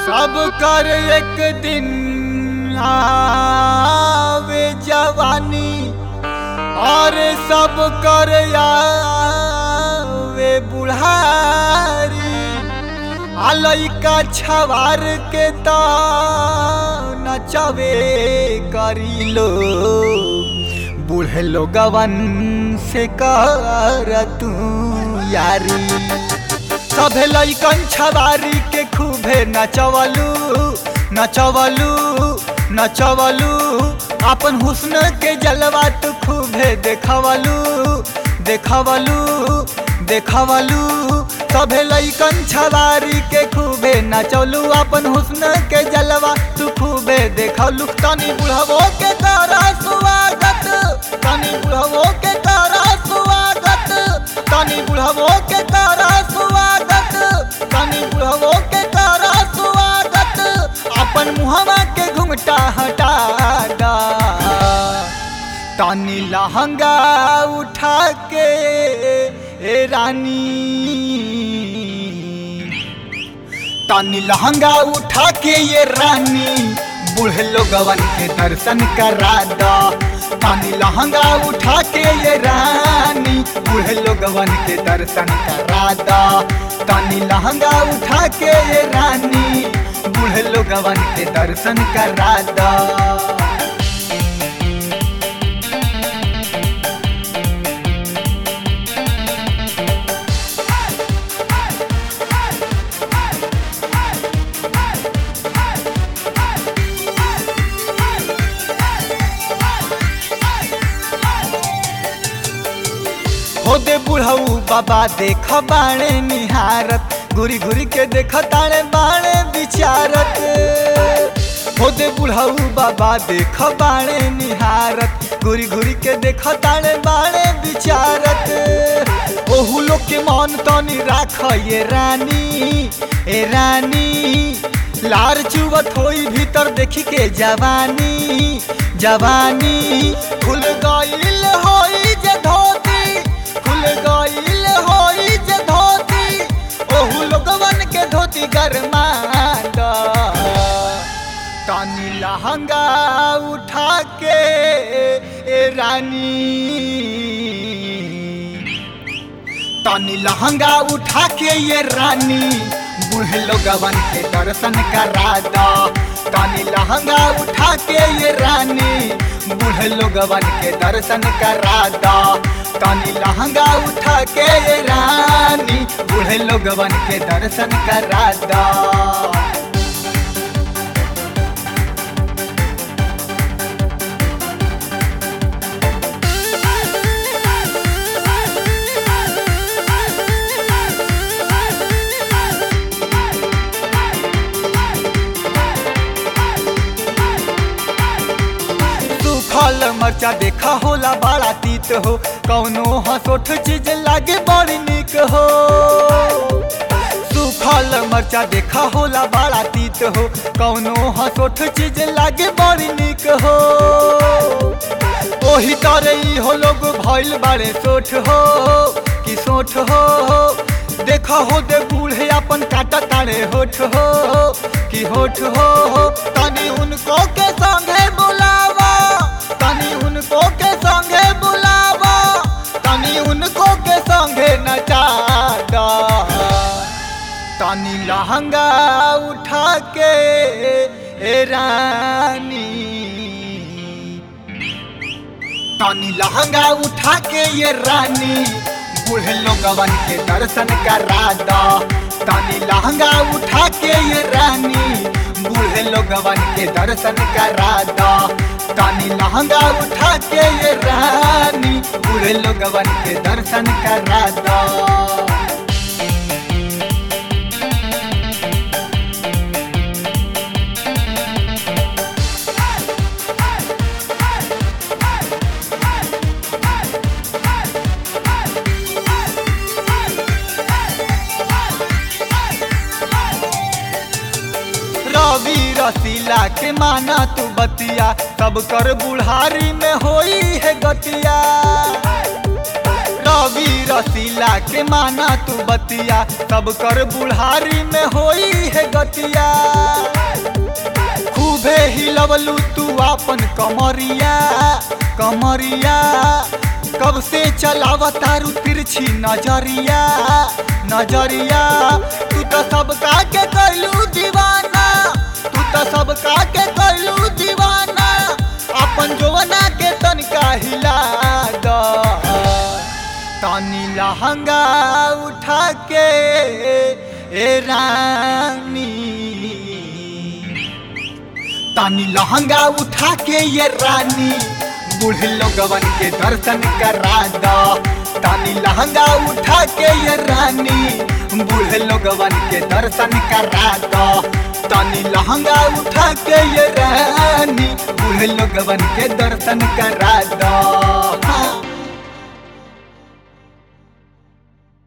सब कर एक दिन आवे जवानी और सब कर आवे बुढ़ारी आ लइका छवार के त नचवे करी लो बूढ़े लोगवन से कर तू यारी सभे लइकन छवारी के खूबे नचवलू नचवलू नचवलू अपन हुस्न के जलवा तू खूबे देखवलू देखवलू देखवलू सभे लइकन छवारी के खूबे नचवलू अपन हुस्न के जलवा तू खूबे देखवलू तनी बुढ़वो के तारा स्वागत तनी बुढ़वो के तारा स्वागत तनी बुढ़वो के तारा स्वागत तनी बुढ़वो के तारा स्वागत अपन मुहवा के घुंघटा हटा दा तनी लहंगा उठा के ए रानी तनी लहंगा उठा के ये रानी बूढ़े लोगवन के दर्शन करा दा तनी लहंगा उठा के ये रानी बूढ़े लोगवन के दर्शन करा दा तनी लहंगा उठा के ये रानी बूढ़े लोगवन के दर्शन करा दा हो दे बुढ़ऊ बाबा देख बाणे निहारत घुरी घुरी के देख ताणे बाणे विचारत हो दे बुढ़ऊ बाबा देख बाणे निहारत घुरी घुरी के देख ताणे बाणे विचारत ओहू लोग के मन तनी राख ये रानी ए रानी लार चुवत होई भीतर देखी के जवानी जवानी खुल गईल होई जे धोती खुल गईल होई जे धोती ओहू लोगवन के धोती गरमा द तानी लहंगा उठा के ए रानी तानी लहंगा उठा के ये रानी बूढ़े लोगवन के दर्शन करा दा तानी लहंगा उठा के ये रानी बूढ़े लोगवन के दर्शन करा दा तानी लहंगा उठा के ये रानी बूढ़े लोगवन के दर्शन करा दा सूखल मरचा देखा होला बड़ा तीत हो कौनो हसोठ चीज लागे बड़ी निक हो सूखल मरचा देखा होला बड़ा तीत हो कौनो हसोठ चीज लागे बड़ी निक हो ओही तरह ई हो लोग भइल बाड़े सोठ हो कि सोठ हो देखा हो दे बूढ़े अपन काटा तारे होठ हो कि होठ हो तनी उनको के संगे बुलावा तनी उनको के संगे बुलावा तनी उनको के संगे नचा दा तनी लहंगा उठा के ए रानी तनी लहंगा उठा के ये रानी बूढ़े लोगवन के दर्शन करा दा तनी लहंगा उठा के ये रानी बूढ़े लोगवन के दर्शन करा दा तनी लहंगा उठा के ये रानी बूढ़े लोगवन के दर्शन करा दा रवि रसीला के माना तू बतिया सब कर बुढ़ारी में होई है गतिया रवि रसीला के माना तू बतिया सब कर बुढ़ारी में होई है गतिया खूबे हिलवलू तू अपन कमरिया कमरिया कब से चलावा तारू तिरछी नजरिया नजरिया तू तो सबका के कैलू दीवाना तू तो सबका के कैलू दीवाना अपन जोवना के तनका हिला द तनी लहंगा उठा के ए रानी तानी लहंगा उठा के ये रानी बूढ़े लोगवन के दर्शन करा दो तानी लहंगा उठा के ये रानी बूढ़े लोगवन के दर्शन करा दो तानी लहंगा उठा के ये रानी बूढ़े लोगवन के दर्शन करा दो हाँ।